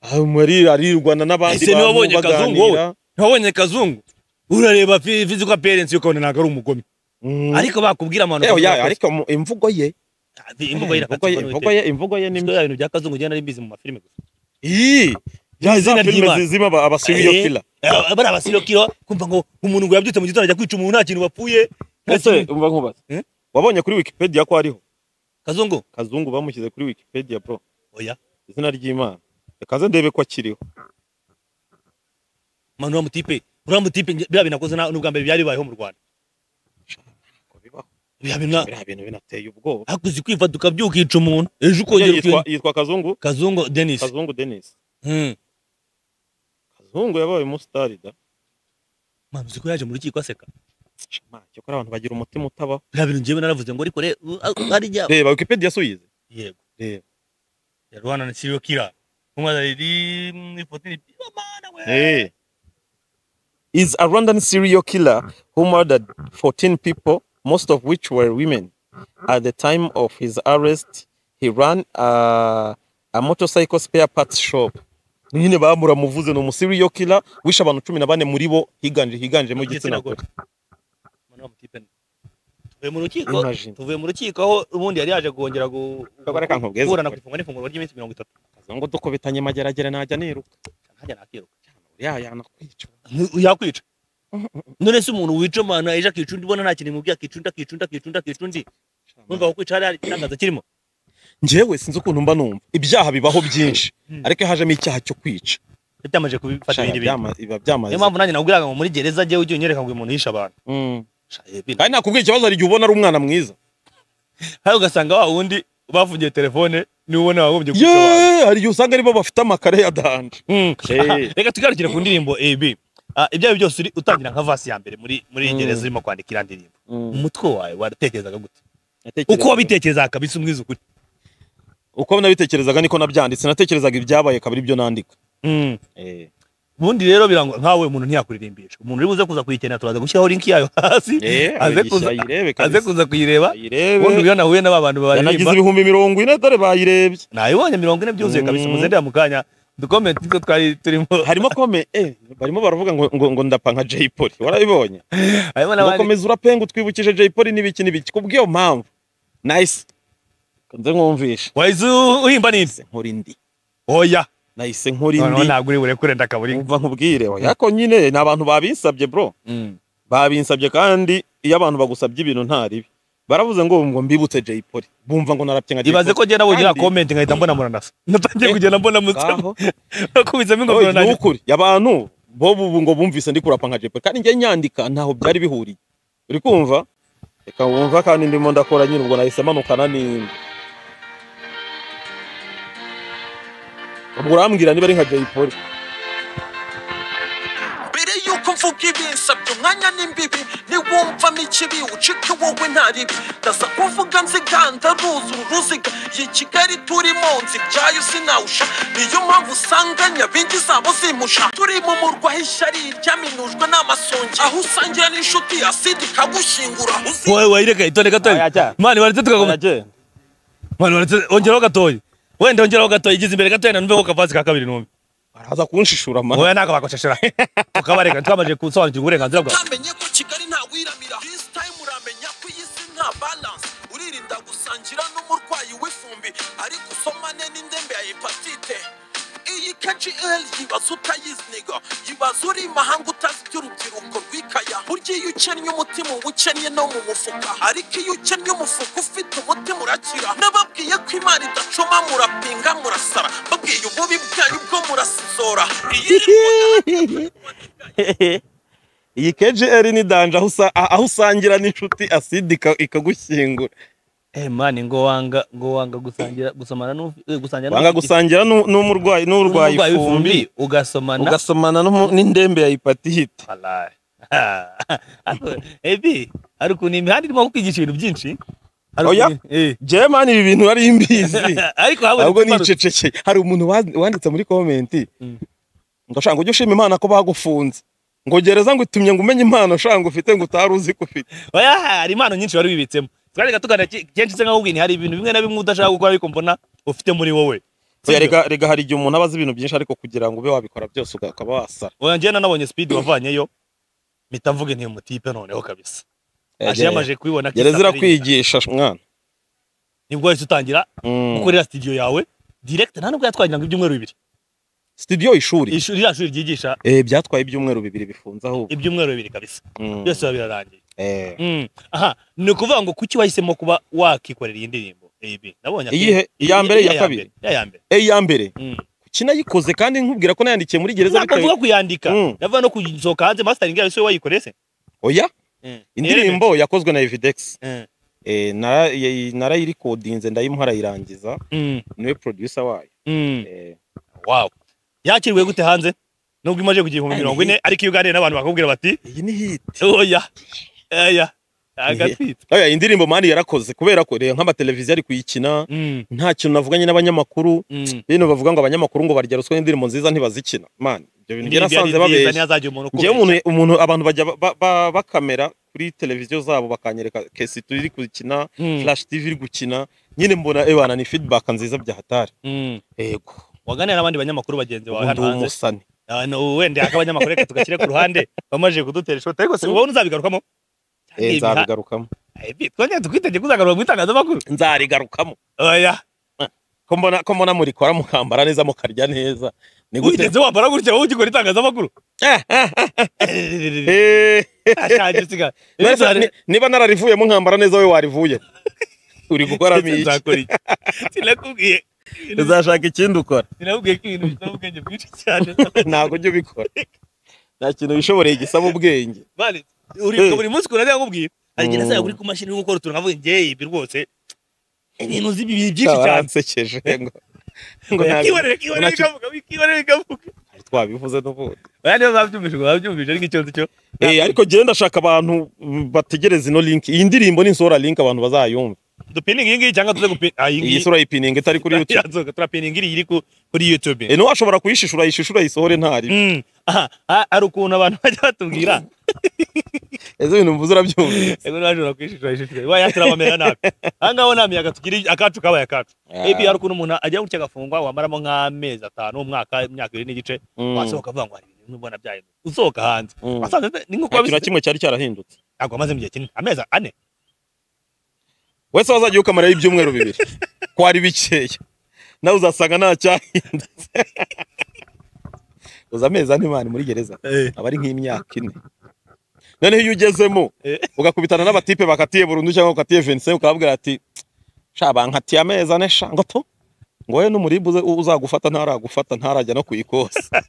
ah, muri arirwana n'abandi Ese niwe wabonye Kazungu wowe? baganira. ntiwabonye kazungu urareba physical appearance yo ukabona ntabwo ari umugome ariko bakubwira amano Ewe, ya, ariko mu- imvugo ye imvugo ye imvugo ye imvugo ye imvugo ye ni mbi n'imvugo ibintu bya kazungu ugenda ari bizi mu mafilime gusa Ii! Ya, za Izina ry'Imana. filime zizima aba- aba serial Eh, killer eh, bariya baserukira kumva ngo umuntu ngo yabyutse mu gitondo ajya kwica umuntu nta kintu wapfuye nta ese kintu- umva nkubaza Eh? wabonye kuri wikipedia ko hariho kazungu kazungu bamushyize kuri wikipedia bro oya izina ry'imana rekaze ndebe ko akiriho manu uriya mutipe uriya mutipe nge- biriya bintu akoze na- n'ubwa mbere byari bibayeho mu rwanda Ngo bibaho. biriya bintu na- biriya bintu binateye ubwoba hakuze kwiva tukabyuka ukica umuntu ejo ukongera yitwa ukica yitwa kazungu kazungu denis kazungu denis Hmm. kazungu yabaye umusitari da manu uzi ko yaje mu rukiko aseka Ma, cyokora abantu bagira umutima utabaho biriya bintu njyewe naravuze ngo ariko re- u- a- ari jya reba wikipedia si uyize yego reba yarwana na serial killer umwana riri mu ifoto ni Oh, mana we Eh. is a Rwandan serial killer who murdered 14 people, most of which were women. At the time of his arrest, he ran a, a motorcycle spare parts shop. nyine bamuramuvuze ni umuserial killer wishe abantu cumi na bane muri bo higanje higanjemo igitsina gore manu uriya mutipe ni- tuvuye mu rukiko Imagine. tuvuye mu rukiko aho ubundi yari yaje kongera gu- Kagore ka nkubweze. kuburana ku ifungwa n'ifunguro ry'iminsi mirongo itatu Kaza ngo dukubitanye mageragere najya niruka ntajya nakiruka uriya yanakwica Ni- yakwica none se umuntu wica amana ejo akica undi ubona nta kintu imubwiye akica undi akica undi akica undi akica undi wumva kukwica hari hari ikirangaza kirimo njyewe sinzi ukuntu mba numva ibyaha bibaho byinshi Mm. ariko iyo hajemo icyaha cyo kwica byamaze kubifata Sha, ibindi bintu byama- biba niyo byamaze mpamvu nanjye nakubwiraga ngo muri gereza njyewe ujye unyereka ngo uyu muntu yishe abantu Mm. Sha, eh, bino. kandi nakubwira ikibazo hari igihe ubona ari umwana mwiza hari ugasanga wa wundi bafungiye telefone niwe ubona wagombye kwica abantu yeee hari igihe usanga aribo bafite amakare ya danje Hmm. Eh. Aha, reka tugarukire ku ndirimbo ab Ah, ibyawe byose uri utangira nka vasi ya mbere muri muri iyi Mm. gereza urimo kwandika iriya ndirimbo umutwe wawe waratekerezaga gute Natekerezaga- uko wabitekerezaga kabisa umwiza ukuri uko nabitekerezaga niko nabyanditse natekerezaga ibyabaye kabiri ibyo nandika Hmm. Eh. ubundi rero birangwa nkawe umuntu ntiyakuririmbirisha umuntu uri buze kuza kuyikenera turaza gushyiraho linki yayo hasi Eh, aze abigisha kuza ayirebe aze kabisa kuza kuyireba ubundi ayirebe uriya nahuye n'aba bantu yanagize baririmba ibihumbi mirongo ine dore bayirebye nayibonye mirongo ine byuzuye kabisa Mm. muze ndeba mu kanya udukomenti two twari turimo harimo kome eh, barimo baravuga ngo, ngo, ngo ndapa nka jay polly warabibonye harimo n'abandi ugakomeza urapenga utwibukije jay polly n'ibiki n'ibiki kubw'iyo mpamvu nice nze nkumvisha wahise uhimba n'inzi Nahise nkora indi oya nahise nkora noneho indi ntabwo uri burekure ndakaburi umva nkubwire oya ko nyine ni abantu babinsabye bro babinsabye kandi iyo abantu bagusabye ibintu nta ribi baravuze ngo ngo mbibutse Jay Polly bumva ngo narapye nka Jay ibaze ko Polly ngenda bugira Kandi- komenti nkahita mbona muranasa natangiye Eh, kugenda mbona mutsama ngaho kubitsamo ingofero oye, ni nanjye ukuri abantu bo ubu ngo bumvise ndi kurapa nka Jay Polly kandi njye nyandika ntaho byari bihuriye uri kumva reka wumva kandi ndimo ndakora nyine ubwo nahise manukana n'indi ubwo urambwira niba ari nka Jay Polly mbere y'uko mvuga ibinsabye umwanya n'imbibi niwumvamo ikibi ucike wowe nta ribi ndaza kuvuga nziganda ruzura uruziga iyi kigali turimo nzi ibyayo sinawusha niyo mpamvu usanga nyabingi zabo zimusha turi mu murwa h'ishyari ryaminujwe n'amasongi aho usangira n'inshuti asidi ikagushyingura uzi wowe wayireka itone gatoya Oya, jya. mani waretse tukaguma Aragenda. mani waretse ongeraho gatoya wenda ongeraho gatoya igize imbere gatoya nanumveho kavazi ka kabiri numve baraza kunshishura ma oya ntabwo bakosheshera tukabareka twamaze gusobanukirwa uburenganzira bwawe utamenye ko kigali ntawiramira this time uramenya ko iyi si nta balance uririnda gusangira n'umurwayi w'ifumbi ariko usomane n'indembe ya hepatite iyi kgl yibaza utayiziniga yibaza uri imahanga utazi iby'urubyiruko rwikaya burya iyo ukennye umutima uba ukennye no mu mufuka ariko iyo ukennye umufuka ufite umutima urakira n'ababwiye ko imana idacoma murapinga murasara babwiye ububi bwanyu bwo murasizora iyi iyi KGL ni danje aho usa- aho usangira n'inshuti aside ika- ikagushyingura eh mani ngo wanga ngo wanga gusangira gusomana n'ufi- eh, gusangira wanga n'ufite- gusangira n'u- n'umurwayi n'urwayi n'umurwayi ifumbi w'ifumbi ugasomana ugasomana n'umu- n'indembe ya hepatite Wallahi. Ariko, ebi hari ukuntu imihanda irimo kukwigisha ibintu byinshi Hari Oya. ukuntu- eh. jewe mani ibi bintu nari mbizi ariko habonetse ahubwo imbarutso. nicecekeye hari umuntu wa- wanditse muri komenti Mm. ngo shanga ujye ushima imana ko bagufunze ngo gereza ngo itumye ngo umenye impano shanga ufite ngo utari uzi ko ufite oya hari impano nyinshi wari wibitsemo twareka tuganira ki- kenshi se nkakubwira nti hari ibintu bimwe na bimwe udashaka gukora ariko mbona ufite muri wowe Oya, rega rega hari igihe umuntu aba azi ibintu byinshi ariko kugira ngo ube wabikora byose ukaba wasara oya njye nanabonye speed wavanyeyo mpita mvuga nti mutipe noneho kabisa aje yamaje kubibona gereza irakwigisha mwana nibwo wahise utangira Mm. gukorera studio yawe direct nta nubwo yatwagira ngo ibyumweru bibiri studio ishuri ishuri rya shuri ryigisha eh byatwaye ibyumweru bibiri bifunze ahubwo ibyumweru bibiri kabisa Mm. byose biba birarangiye eh Mm. aha ni ukuvuga ngo kuki wahisemo kuba wakikorera iyi ndirimbo AB nabonye Iyihe? Iya mbere, iya kabiri? ya ya mbere eh ya mbere Mm. kina yikoze kandi nkubwira ko nayandikiye muri gereza bitewe nakavuga kuyandika Mm. navuga no kuyisohoka hanze mastering yayo siwe wayikoreye se oya Mm. indirimbo yakozwe na Evidex Mm. eh nara- yay- narayirikodinze ndayimuha arayirangiza Mm. niwe producer wayo Mm. eh wow yakiriwe gute hanze nubwo imaze kugira ibihumbi Ari mirongo ine ariko iyo uganiriye n'abantu bakakubwira bati iyi ni hit oya oya agatwite oya indirimbo mani yarakoze kubera ko reba nk'amateleviziyo ari kuyikina Mm, nta kintu navuganye n'abanyamakuru mm. bino bavuga ngo abanyamakuru ngo barya ruswa n'indirimbo nziza ntibazikina mani ibyo bintu Ibi njye nasanze byari byiza, babeshya ntihazagira umuntu njyewe umuntu umuntu abantu bajya ba- ba- bakamera kuri televiziyo zabo bakanyereka kesi turi gukina Mm, flash tv iri gukina nyine mbona ebana ni feedback nziza bya hatari mm. yego waganira n'abandi banyamakuru bagenzi bawe ubundi hano hanze umusani Ah, no, wenda yaka abanyamakuru reka tugashyire ku ruhande bamaze kudutera ishoti ariko se Mm. ubona uzabigarukamo Eh, nzabigarukamo twongeye tukwitegeka uzagaruka mu itangazamakuru nzarigarukamo oya ko mbona ko mbona murikora mukambara neza mukarya neza ni gute wigeze wambara gutya wowe ugikora itangazamakuru Eh. ashaje siga None se ni- niba nararivuyemo nkambara neza we warivuye uri gukora miki nzakora iki sinakubwiye uzashaka ikindi ukora sinakubwiye ko ibintu bisaba ubwenge bwinshi cyane ntabwo ujya ubikora nta kintu wishoboreye gisaba ubwenge Mani, uri Eh. buri munsi ukuntu nakubwiye agira Mm. asanga kuri ku mashini uri gukora utuntu navuye njye ibi rwose ibintu uzi ibi byinshi cyane baransekeje ngo ngo ntabwo kibonere kibonere nacyo- bikavuga kibonere bikavuga twabivuze n'ubundi oya niba babyumvise ngo babyumvise ariko icyo cyo Eh, ariko genda ashaka abantu mm, bategereza ino link iyi ndirimbo nisohora link abantu bazayumva dupininga iyi ngiyi cyangwa tuze gupinga iyi iyi ngiyi sura yipininga itari kuri youtube yazoga turapininga iri iri ku- kuri youtube Eh, niwe washobora kuyishishura yishishura yisohore ntari Mm. aha ha- hari ukuntu abantu bajya batubwira ese ibintu mvuze urabyumva ego ntibashobora kwishisha ishishwa waya turabamera nabi ahangaho nta miyaga tugira akacu kabaye akacu ebi hari ukuntu umuntu ajya gutya agafungwa wamaramo nk'amezi atanu umwaka imyaka ibiri n'igice Mm, wasohoka avuga ngo hari ibintu bimwe mbona byahindutse usohoka hanze mm. wasanze se- ni nta nk'uko kintu na wabizi kimwe cyari cyarahindutse ntabwo amaze mu gihe kinini amezi ane wese wazajya ukamaraho ibyumweru bibiri kwari bikeya nawe uzasanga nta cyahindutse uza amezi ane mani muri gereza aba ari nk'imyaka ine noneho iyo ugezemo Eh. ugakubitana n'abatipe bakatiye burundu cyangwa bakatiye Vincent ukababwira ati sha bankatiye amezi ane sha ngo to ngo we n'umuribu uze- uzagufata ntaragufata ntarajya no kuyikosa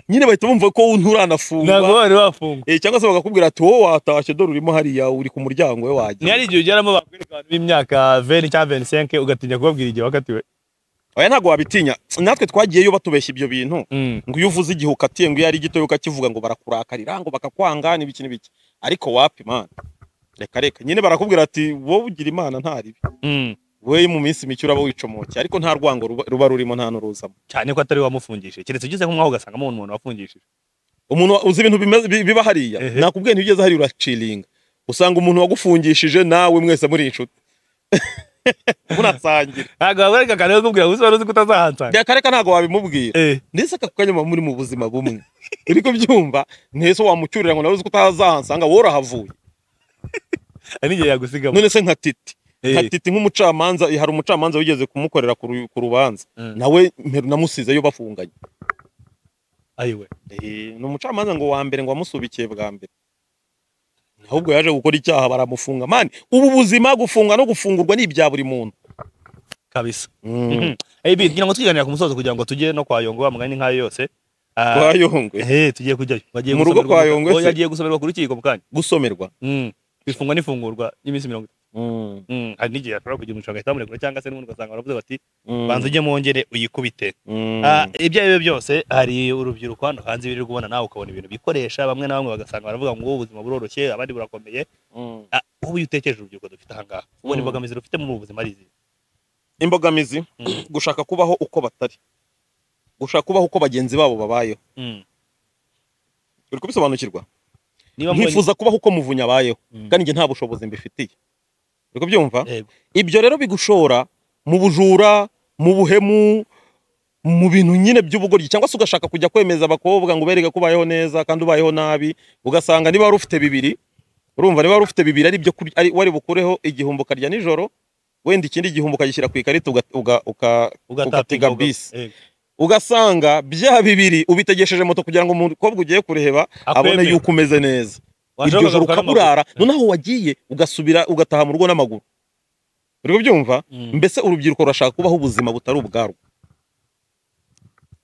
nyine bahita bumva ko ntabwo nturanafungwa wari wafungwa Eh, cyangwa se bakakubwira ati wowe watashye dore urimo hariya uri ku muryango we niyo ari wagiye igihe ugeramo bakwereka abantu b'imyaka veni cyangwa veni senke ugatinya kubabwira igihe wakatiwe oya ntabwo wabitinya natwe twagiyeyo batubeshya ibyo bintu Mm. ngo iyo uvuze igihe ukatiye ngo iyo ari gitoya ukakivuga ngo barakurakarira ngo bakakwanga n'ibiki n'ibiki ariko wapi mana reka reka nyine barakubwira ati wowe ugira imana nta ribi Mm. we mu minsi mike uraba wicomokiye ariko nta rwango ruba- ruba rurimo nta n'uruzamo cyane ko atari we wamufungishije keretse ugeze nk'umwaho ugasangamo umuntu wafungishije umuntu wa- uzi ibintu bimeze- bi- biba hariya Ehe. nakubwiye nti ugeze hariya uraciringa usanga umuntu wagufungishije nawe mwese muri inshuti munasangira ntabwo wabereka kare bakubwira ngo uzi wari uzi ko utazahansanga reka reka ntabwo wabimubwira Eh. ndetse aka kanya muba muri mu buzima bumwe uri kubyumva ntese wamucyurira ngo nawe uzi ko utazahansanga wowe urahavuye hari n'igihe yagusigamo none se nka titi Eh. nka titi nk'umucamanza hari umucamanza wigeze kumukorera ku ru- ku rubanza Mm. nawe mperu namusizeyo bafunganye ayiwe Eh, ni umucamanza ngo wa mbere ngo wamusubikiye bwa mbere ahubwo yaje gukora icyaha baramufunga mani ubu buzima gufunga no gufungurwa ni ibya buri muntu kabisa Mm. ab ngira ngo twiganira ku musozo kugira ngo tujye no kwa yongo wa mugani nk'ayo yose Ah, kwa yongwe eh, tugiye kujyayo Bagiye Mu rugo gusomerwa kwa mu- Yongwe oya, se? agiye gusomerwa ku rukiko mu kanya gusomerwa Mm. bifungwa n'ifungurwa y'iminsi mirongo itatu Mm, Mm, hari n'igihe ashobora kugira umuntu agahita bamurekura cyangwa se n'ubundi ugasanga baravuze bati mm, banza ujye mwongere uyikubite mm. Ah, ibyo ari byo byose hari urubyiruko hano hanze ibiri kubona nawe ukabona ibintu bikoresha bamwe na bamwe bagasanga baravuga ngo "Wowe ubuzima buroroshye abandi burakomeye Mm. Ah, wowe iyo utekereje urubyiruko dufite ahangaha ubona Mm. imbogamizi rufite muri ubu buzima ari izihe imbogamizi Mm. gushaka kubaho uko batari gushaka kubaho uko bagenzi babo babayeho Mm. uri kubisobanukirwa niba mbonye nkifuza kubaho uko muvunyi abayeho Mm. kandi njye nta bushobozi mbifitiye uri kubyumva Yego. ibyo rero bigushora mu bujura mu buhemu mu bintu nyine by'ubugoryi cyangwa se ugashaka kujya kwemeza abakobwa ngo ubereke ko ubayeho neza kandi ubayeho nabi ugasanga niba wari ufite bibiri urumva niba wari ufite bibiri ari byo kurya- ari- wari bukureho igihumbi ukarya nijoro wenda ikindi gihumbi ukagishyira ku ikarita uga- uga- uka- ugatega bisi ugasanga bya bibiri ubitegesheje moto kugira ngo umukobwa ugiye kureba abone yuko umeze neza iryo joro ukaburara noneho wagiye ugasubira ugataha mu rugo n'amaguru uri kubyumva mbese urubyiruko rurashaka kubaho ubuzima butari ubwarwo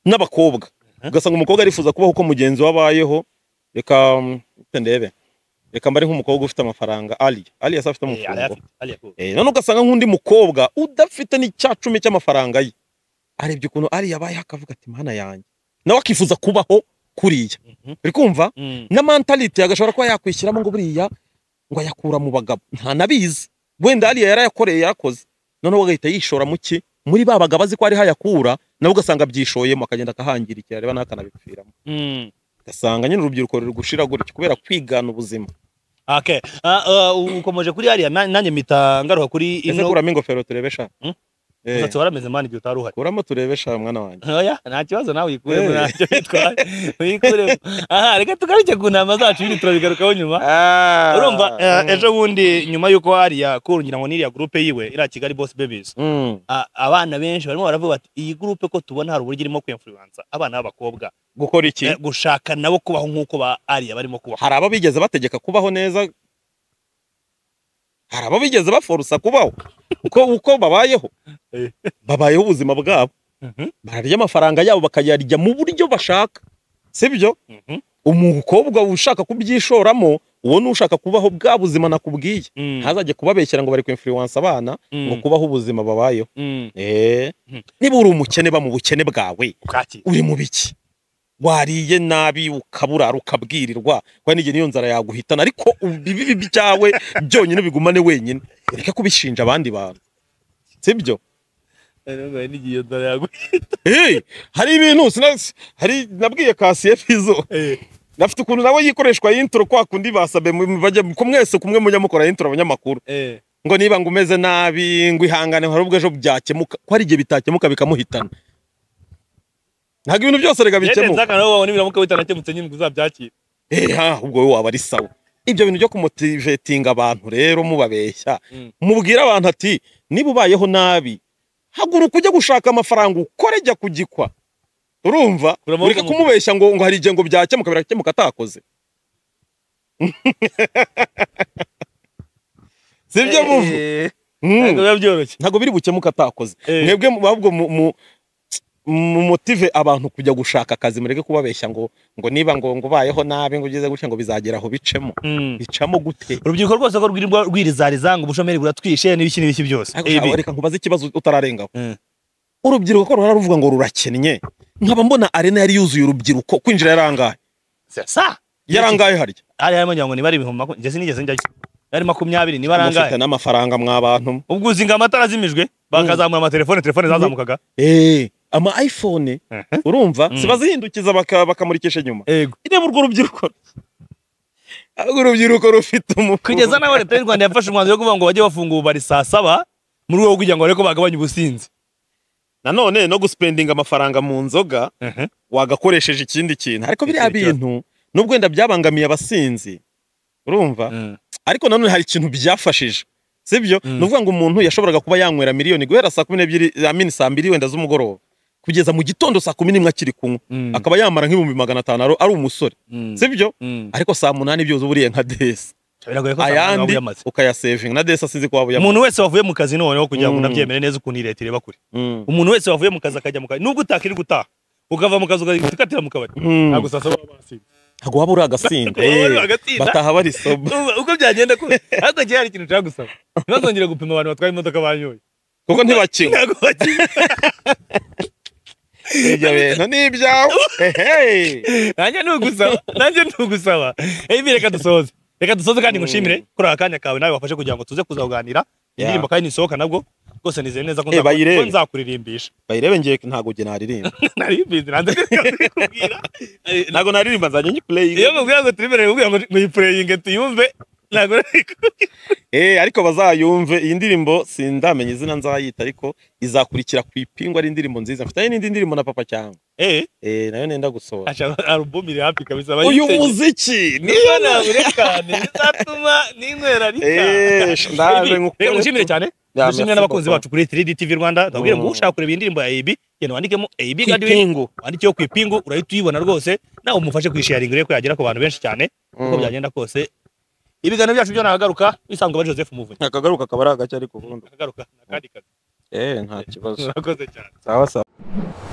n'abakobwa ugasanga umukobwa arifuza kubaho uko mugenzi we abayeho reka mm, reka ndebe reka mbare nk'umukobwa ufite amafaranga ali ali yasa afite umufungo Eh, none ugasanga nk'undi mukobwa udafite n'icya cumi cy'amafaranga ye arebye ukuntu ari yabayeho akavuga ati mana yanjye nawe akifuza kubaho kuriya Mhm. uri kumva na mentality agashobora kuba yakwishyiramo ngo buriya ngo ayakura mu bagabo nta nabizi wenda hariya yarayakoreye yarakoze noneho agahita yishora mu ki muri ba bagabo azi ko ariho ayakura nawe ugasanga abyishoyemo akagenda akahangirikira reba n'akanabipfiramo ugasanga nyine urubyiruko ruri gushira gutya kubera kwigana ubuzima Okay. Ah, ah, ukomeje kuri hariya na- nanjye mpita ngaruka kuri ese ino kuramo ingofero turebe sha Hmm? Eh, umusatsi warameze mani igihe utari uhari kuramo turebe sha mwana wanjye oya nta kibazo nawe uyikuremo Eh. ntacyo bitwaye uyikuremo aha reka tugaruke ku ntama zacu ibindi turabigarukaho nyuma urumva eh, ejo bundi nyuma y'uko hariya kurungira ngo n'iriya gurupe yiwe iriya kigali boss babies Mm, a- abana benshi barimo baravuga bati iyi gurupe ko tubona hari uburyo irimo kwemfuruwansa abana b'abakobwa gukora iki Eh, gushaka nabo kubaho nk'uko ba ariya barimo kubaho hari abo bigeze bategeka kubaho neza hari abo bigeze baforusa kubaho uko uko babayeho Eh. babayeho ubuzima bwabo Mhm, bararya amafaranga yabo bakayarya mu buryo bashaka sibyo mhm, umukobwa ushaka kubyishoramo uwo ni ushaka kubaho bwa buzima nakubwiye mm, ntazajye kubabeshyera ngo bari kwimfuriwansa abana mm, ngo kubaho ubuzima babayeho mm. Eh, Mhm. niba uri umukene ba mu bukene bwawe Kaki. uri mu biki wariye nabi ukaburara ukabwirirwa kwa n'igihe niyo nzara yaguhitana ariko ibibi byawe byonyine ubigumane wenyine ureke kubishinja abandi bantu sibyo Ariko n'igihe nzara yagu- hey, hari ibintu sina- hari nabwiye kasiye fizo Eh, nafite ukuntu nawe yikoreshwa intro kwa kundi basabe mu- bajya ku mwese kumwe mujya mukora intro abanyamakuru eh, ngo niba ngo umeze nabi ngo ihangane hari ubwo ejo byakemuka ko hari igihe bitakemuka bikamuhitana ntabwo ibintu byose rega yende bikemuka nzaka nawe wabona ibiramuka bitanakemutse nyine ngo uzabyakire Eha, ubwo wowe waba ari sawa ibyo bintu byo kumutivetinga abantu rero mubabeshya Mm. mubwire abantu ati niba ubayeho nabi haguruka ujya gushaka amafaranga ukore jya kugikwa urumva Uramavuga ureke ngo- kumubeshya ngo ngo hari igihe ngo byakemuka birakemuka atakoze sibyo muvu Eh, Mm. ntabwo biba byoroshye ntabwo biri bukemuke atakoze Eh. mwebwe mu- ahubwo mu- mu- mumutive abantu kujya gushaka akazi mureke kubabeshya ngo ngo niba ngo ngo ubayeho nabi ngo ugeze gutya ngo bizagera aho bicemo Mm. bicamo gute urubyiruko rwose ko rwirirwa rwirizariza ngo ubushomeri buratwishe n'ibiki n'ibiki byose Ariko Ibi. shaka- reka nkubaze ikibazo utararengaho Mm. urubyiruko ko ruhora ruvuga ngo rurakennye nkaba mbona arena yari yuzuye urubyiruko kwinjira yarangaye sa yarangaye harya hari harimo ngira ngo nibare ibihumbi makumyabiri njye sinigeze njyayo yari makumyabiri niba mufite arangaye n'amafaranga mwabantu ubwo uzi ngo amatara azimijwe bakazamura amatelefone telefone zazamukaga eh ama iphone Mhm. urumva Mm. zibazihindukiza baka- bakamurikisha inyuma yego ireba urwo rubyiruko ahubwo urubyiruko rufite umufu kugeza nawe leta y'u rwanda yafashe umwanzuro wo kuvuga ngo bajye bafunga ububari saa saba mu rwego rwo kugira ngo barebe ko bagabanya ubusinzi nanone no gusipendinga amafaranga mu nzoga wagakoresheje ikindi kintu ariko biriya Ikindi kibazo. bintu nubwo wenda byabangamiye abasinzi urumva Mm. ariko nanone hari ikintu byafashije sibyo Mm. ni ukuvuga ngo umuntu yashoboraga kuba yanywera miliyoni guhera saa kumi n'ebyiri amini saa mbiri wenda z'umugoroba kugeza mu gitondo saa kumi n'imwe akiri kunywa Mm. akaba yamara nk'ibihumbi magana atanu ari- ari umusore Mm. sibyo Mm. ariko saa munani byose uburiye nka desi biragoye ko saa munani waba ayandi uyamaze ukayasevinga na desi asinzi ko waba uyamaze umuntu wese wavuye mu kazi noneho kugira ngo Mm. unabyemere neza ukuntu iyi leta ireba kure Mm. umuntu wese wavuye mu kazi akajya mu kazi nubwo utakiri gutaha ukava mu kazi ukajya ukatira mu kabari Mm. ntabwo saa saba baba basinze ntabwo waba uri agasinda Waba uri Eh, agasinda. bataha barisoba Urumva uko byagenda kose ariko kiba hari ikintu ushaka gusaba ntibazongere gupima abantu batwaye imodoka banyoye kuko ntibakinywa ntabwo bakinywa ibyo bintu ni ibyawe Ehe. nanjye ni ugusaba nanjye ni ugusaba ebi reka dusoze reka dusoze kandi ngushimire kuri aka kanya kawe nawe wafashe kugira ngo tuze kuzaganira Yeah. indirimbo kandi nisohoka nabwo rwose nizeye neza ko Eh, nzaku- bayirebe. ko nzakuririmbisha bayirebe ngiye ntabwo njye naririmba nari mbizi nanze kubwira ntabwo naririmba nzajya nyikureye iyo mubwira ngo turimbere mubwira ngo ngo yipureyinge tuyumve ntabwo nari kubwira Eh, ariko bazayumve iyi ndirimbo sindamenya izina nzayita ariko izakurikira ku ipingu ari indirimbo nziza mfitanye n'indi ndirimbo na papa cyangwa eh eh nayo nenda gusohora acha album iri hafi kabisa uyu bayitege. muziki niyo niyo naburekane bizatuma ninywera rita eh ndaje rero mushimire cyane Ya, dushimire merci n'abakunzi beaucoup. bacu kuri 3D TV Rwanda ndabwire ngo Mm. ushaka kureba iyi ndirimbo ya AB genda wandikemo AB Ku Gathering ipingu wandikeho ku ipingu urahita uyibona rwose nawe umufashe kuyisharinga urebe ko yagera ku bantu benshi cyane uko Mm. byagenda kose ibiganiro byacu byo nagaruka bisanzwe bari Joseph Muvunyi akagaruka akaba ari agace ariko ubundi nagaruka nakandi kazi eh nta kibazo murakoze cyane sawa sawa